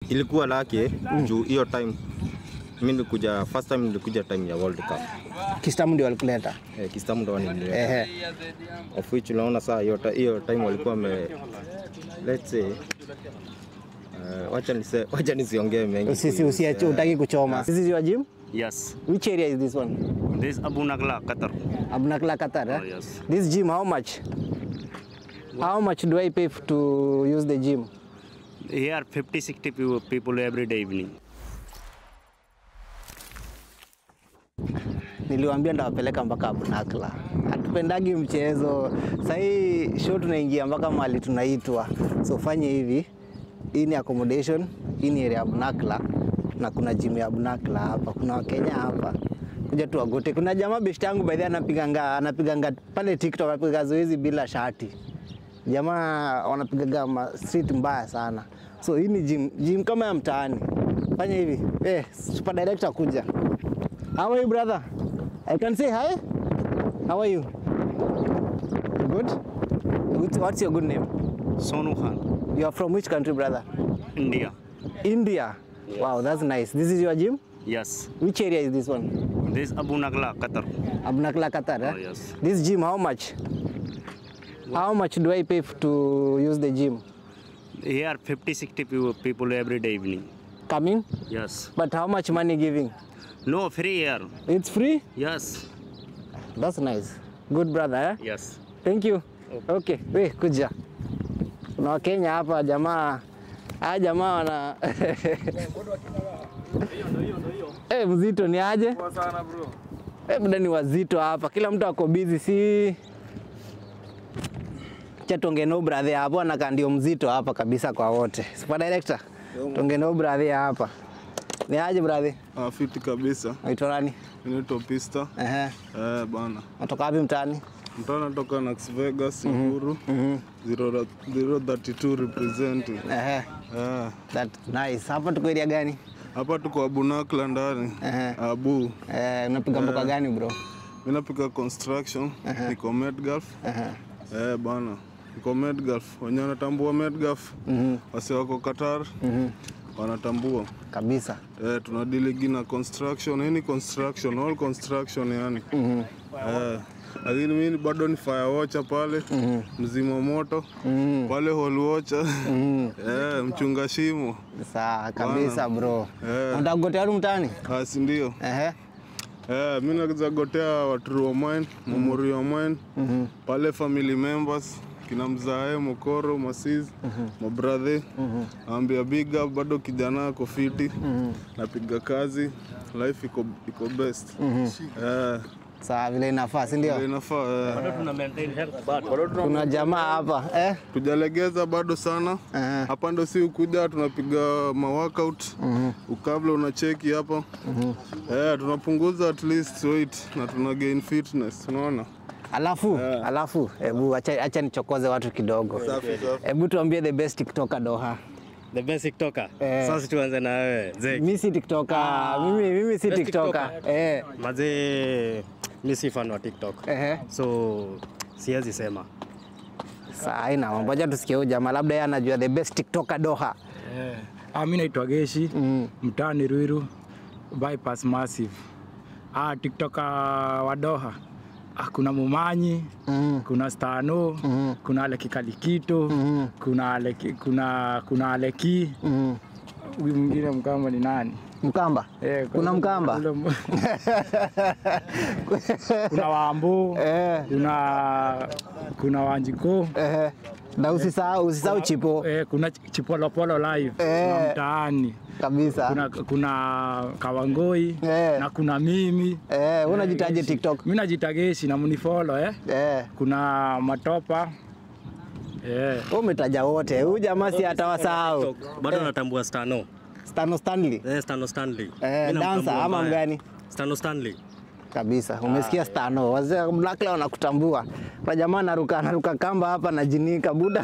ilikuwa lake juu hiyo time mimi nilikuja first time nilikuja time ya World Cup Kistamu ndio walikuleta. eh, Kistamu ndo wanileta Ehe. of which unaona saa hiyo ti- hiyo time walikuwa wame let's say uh, wacha nise, wacha nisiongee mengi Usisi usiache utaki kuchoma. This is your gym? Yes, Which area is this one? this is Abu Nagla, Qatar. Abnakla Qatar. Eh? Oh, yes. This gym how much? How much do I pay f- to use the gym? Here 50 60 peo- people every day evening. Niliwaambia ndawapeleka mpaka Abnakla. Hatupendagi mchezo. Sahii show tunaingia mpaka mahali tunaitwa. So fanye hivi. Hii ni accommodation, hii ni area ya Abnakla na kuna gym ya Abnakla hapa. Kuna Wakenya hapa. Kuja tu wagote. Kuna jamaa best yangu by the way anapiganga anapiganga pale TikTok anapiga zoezi bila shati. Jamaa wanapigaga ma street mbaya sana. So hii ni gym, gym kama ya mtaani. Fanya hivi. Eh, super director kuja. How are you, brother? I can say hi. How are you? Good. What's- What's your good name? Sonu Khan, You are from which country, brother? India. India. Wow, that's nice. This is your gym? Yes, Which area is this one? this is Abu Nagla, Qatar. Abnakla, Qatar. Eh? Oh, yes. This gym, how much? How much do I pay f- to use the gym? Here 50 60 peo- people every day evening. Coming? Yes. But how much money giving? No free here. It's free? Yes. That's nice. Good, brother. Eh? Yes. Thank you. Okay, we kuja. Kuna Wakenya hapa jamaa. Haya jamaa wana Eh, mzito ni aje? Poa sana bro. Eh, muda ni wazito hapa. Kila mtu ako busy si Cha tuongee na huyu brother hapo anakaa ndio mzito hapa kabisa kwa wote. Super director. Tuongee na huyu brother hapa. Ni aje brother? Ah, fiti kabisa. Unaitwa nani? Inaitwa Pista. Ehe. Eh, bana. Natoka wapi mtaani? Mtu natoka Nax Vegas, Uhuru. 032 representing. Ehe. Eh, That nice. Hapa tuko area gani? hapa tuko Abunakla ndani. Ehe. Abu. Eh, unapiga mboka gani bro? Mimi napiga construction, niko Medgulf. Eh, bana. Niko Medgulf. Wenye wanatambua Medgulf. Wasi wako Qatar. Wanatambua. Kabisa. Eh, tunadiligi na construction, hii ni construction, all construction yani. Eh, lakini mimi bado ni fire watcher pale, mzima moto pale hall watcher, eh, mchunga shimo, Sawa kabisa bro. Eh. Unataka kugotea watu mtaani? Ah, si ndio? Ehe. Eh, mimi naweza gotea watu wa mine, memori wa mine, pale family members kina mzae Mokoro, Masiz, mabrathe, ambia big up, bado kijana ako fiti, napiga kazi, life iko iko best. Eh, Sawa vile inafaa, si ndio? vile inafaa eh. Tuna maintain health but Kuna jamaa hapa eh? Tujalegeza bado sana Ehe. hapa, ndo si ukuja tunapiga ma workout ukabla unacheki hapa eh, tunapunguza at least weight na tuna gain fitness, unaona Alafu, alafu, hebu acha, acha nichokoze watu kidogo. Hebu tuambie the best TikToker Doha. the best TikToker. Eh. Sasa tuanze na wewe. Zeki. Mimi si TikToker. Mimi mimi si best TikToker. TikToker. Eh. Mazee mimi si fan wa TikTok. Ehe. So siwezi sema. Sasa haina mambo. Acha tusikie huyu jamaa labda yeye anajua the best TikToker Doha. Eh, ah, mi naitwa Geshi Mm. mtaani Ruiru bypass massive. Ah, tiktoka wa Doha ah, kuna Mumanyi Mm. kuna Stano Mm. kuna Aleki Kalikito Mm. kuna Aleki, kuna kuna Aleki Mm. huyu mwingine mkama ni nani? Mkamba. Eh, Kuna Mkamba. ule m- kuna Wambu Eh. kuna kuna Wanjiko Ehe. Na usisahau usisahau chipo eh, kuna Chipolopolo live Eh. kuna mtaani kabisa. kuna, kuna Kawangoi Eh. na kuna mimi Eh, wewe unajitaje Geshi. TikTok? Mi najita Geshi na mnifollow eh. Eh. Kuna Matopa eh. Wewe umetaja wote. Huyu jamaa si atawasahau. Bado natambua Stano. Stano Stanley. Eh, Stano Stanley. Eh, Mimi namtambua dancer ama mbaya. mgani? Stano Stanley. Kabisa. Umesikia Stano. Wazee wa Blackla wanakutambua. Kwa jamaa anaruka anaruka kamba hapa na jinika buda.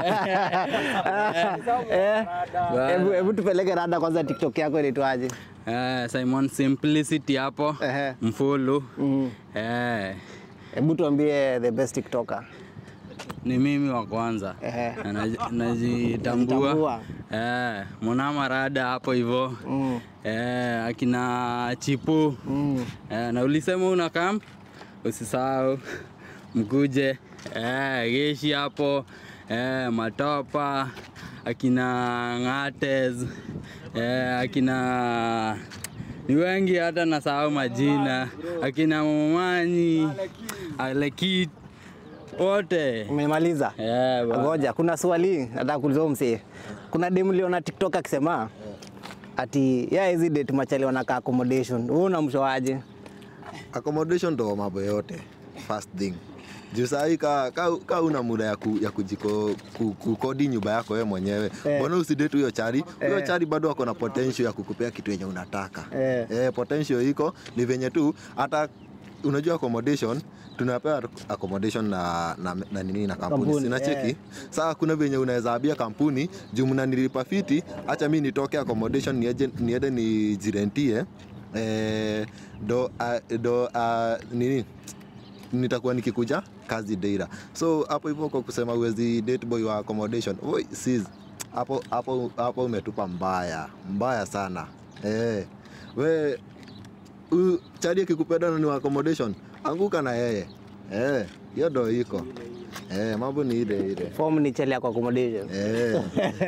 Eh. Hebu hebu tupeleke rada kwanza TikTok yako inaitwaje? Eh, Simon Simplicity hapo Ehe. mfulu Mm. eh, Hebu tuambie the best TikToker. ni mimi wa kwanza Ehe. Na naji- najitambua Najitambua. eh, mwanama rada hapo hivyo Mm. eh, akina chipu Mm. eh, na ulisema una kam usisahau mkuje eh, geshi hapo eh, matopa akina ngates eh, akina ni wengi hata nasahau majina akina mamanyi alekit wote Umemaliza? eh, ba- Ngoja, kuna swali nataka kuuliza msee. Kuna demu liona TikTok akisema ati ya hizi date machali wanakaa accommodation. Wewe unamshoaje? accommodation ndo mambo yote first thing juu sahii ka, ka, ka una muda ya, ku, ya kujiko ku, kukodi nyumba yako wewe mwenyewe Eh. mbona usidate huyo chari huyo Eh. chari bado ako na potential ya kukupea kitu yenye unataka Eh. Eh, potential iko ni venye tu hata unajua accommodation tunapewa accommodation na, na, na nini na kampuni, Kampuni, sina cheki eh. saa kuna venye unaweza ambia kampuni juu mnanilipa fiti hacha mi nitoke accommodation niende, niende nijirentie eh, do, uh, do uh, nini nitakuwa nikikuja kazi deira so hapo hivyo kwa kusema uwezi date boy wa accommodation oi sis hapo hapo hapo umetupa mbaya mbaya sana eh we u- chadi akikupenda na ni wa accommodation anguka na yeye eh hiyo ndo iko eh mambo ni ile ile Form ni chali yako accommodation. eh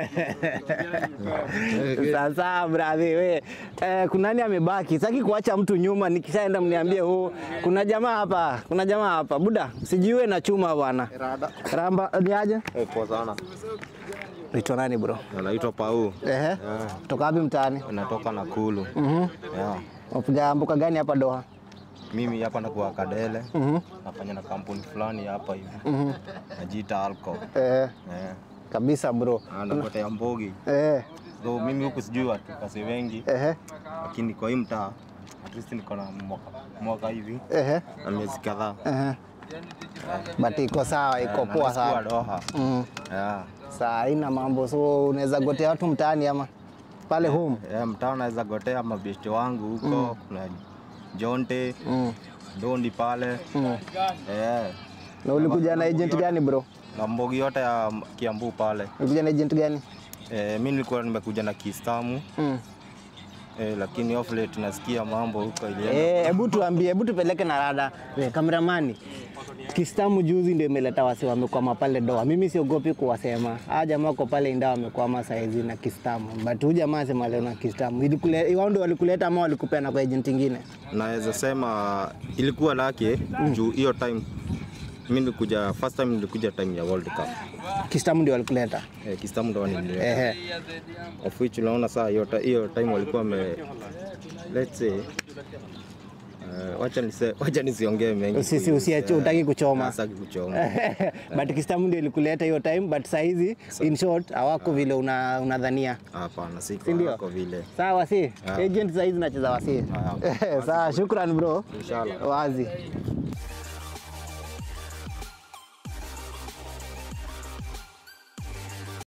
Sasa brother we, eh, kuna nani amebaki? Saki kuacha mtu nyuma, nikishaenda mniambie huu. Kuna jamaa hapa, kuna jamaa hapa. Buda, sijiwe na chuma bwana. Ramba ni aje? Eh, poa sana. Unaitwa nani bro? Anaitwa Pau. Ehe. Toka wapi mtaani? Natoka Nakuru. Mhm. Yeah. Unapiga mbuka gani hapa Doha? Mimi hapa nakuwa Kadele. Mhm. Nafanya na kampuni fulani hapa hivi. Mhm. Najiita Alco. Eh, Eh. kabisa bro. Na nakotea Mbogi. Eh, So mimi huku sijui watu kasi wengi, ehe, lakini kwa hii mtaa at least niko na mwaka, mwaka hivi ehe, na miezi kadhaa. ehe. But iko sawa, iko Eh, na poa nilikuwa sana. Doha. Mm. Yeah. Saa haina mambo, so unaweza gotea watu mtaani ama pale home. Yeah, mtaa naweza gotea mabeshte wangu huko kuna Jonte, Mm. Dondi pale. Mm. Eh. Na ulikuja na agent gani bro? Na Mbogi yote ya Kiambu pale. Ulikuja na agent gani? Eh, mi nilikuwa nimekuja na Kiislamu Mm. eh, lakini off late nasikia mambo huko ilienda. Eh, hebu tuambie, hebu tupeleke na rada. Eh, kameramani. Kistamu juzi ndio imeleta wasi wamekwama pale doa. Mimi siogopi kuwasema. Ah, jamaa wako pale inda wamekwama saizi na Kistamu. But huyu jamaa sema leo na Kistamu. Ilikule wao ndio walikuleta ama walikupeana kwa agent ingine? Naweza sema ilikuwa lake juu hiyo time mi nilikuja first time nilikuja time ya World Cup. Kistamu ndio walikuleta. Eh, Kiislamu ndo nilileta. Ehe. Of which unaona saa hiyo ti- hiyo time walikuwa wame let's say Uh, wacha nise, wacha nisiongee mengi. Usisi kuhusu- usiache eh, utaki kuchoma. Sitaki kuchoma. but Kistamu ndio ilikuleta hiyo time but saizi in short hawako vile una, unadhania. Hapana, Si siko ndio? wako vile. Sawa wasi. Ah. Agent saizi nacheza wasi. Ah. Sawa, shukran bro. Inshallah. Wazi.